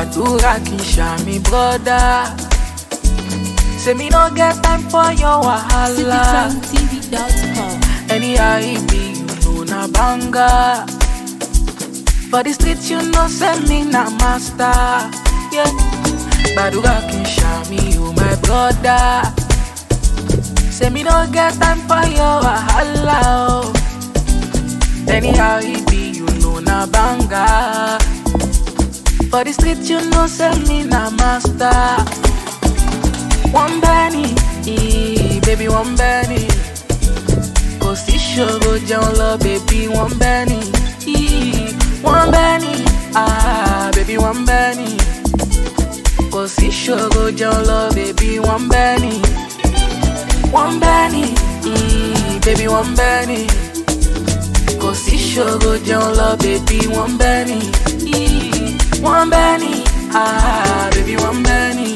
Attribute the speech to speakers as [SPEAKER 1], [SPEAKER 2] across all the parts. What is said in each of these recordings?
[SPEAKER 1] Gbàdúrà kì í ṣàmì brother. Say me no get time for your wahala.
[SPEAKER 2] citytrendtv.com.
[SPEAKER 1] Anyhow it be, you know na banga. For the streets, you know send me na master. Yeah. Gbàdúrà kì í ṣàmì, you my brother. Say me no get time for your wahala. Oh. Anyhow it be, you know na banga. For the streets, you know send me na master. One penny, eh, baby, one penny. Kò sí ṣòro jẹun lọ, baby, one penny. eh, One penny, ah, baby, one penny. Kò sí ṣòro jẹun lọ, baby, one penny. One penny, eh, baby, one penny. Kò sí ṣòro jẹun lọ, baby, one penny. eh, One penny, ah, baby, one penny.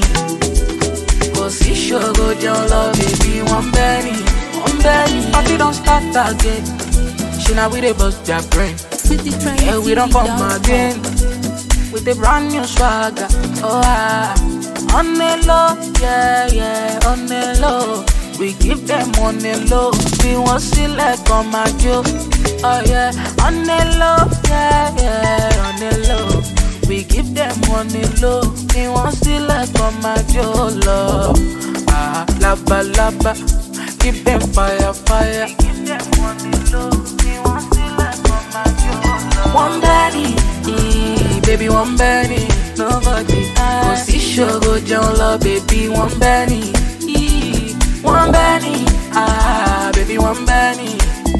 [SPEAKER 1] Kò sí ṣòro jẹun lọ, baby, one penny, one penny. Party don start again. Ṣé na we dey bust their brain? Yeah, we don't come again with a brand new swagger. Oh, ah. on the low, yeah, yeah, on the low. We give them on the low. We want select on my joe. Oh, yeah, on the low, yeah, yeah, on the low. We give them on the low. We want select on my joe, love. Ah, laba, laba. Give them fire, fire. We give them on the low. We want select on my joe, love. One penny, eh, baby, one penny. Nobody Kò sí ṣòro jẹun lọ, baby, one penny. eh, One penny, ah, baby, one penny.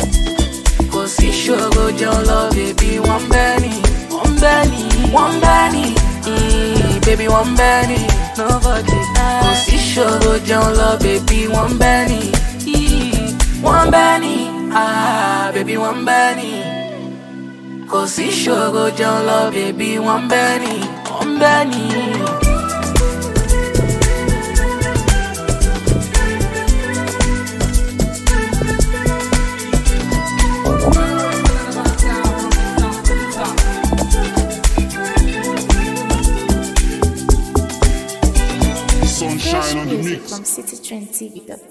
[SPEAKER 1] Kò sí ṣòro jẹun lọ, baby, one penny. One penny, one penny, eh, baby, one penny. Nobody Kò sí ṣòro jẹun lọ, baby, one penny. eh, One penny, ah, baby, one penny. Kò sí ṣòro jẹun lọ, baby, one penny, one penny.
[SPEAKER 3] Sunshine on the
[SPEAKER 2] music
[SPEAKER 3] mix.
[SPEAKER 2] from citytrendtv.com.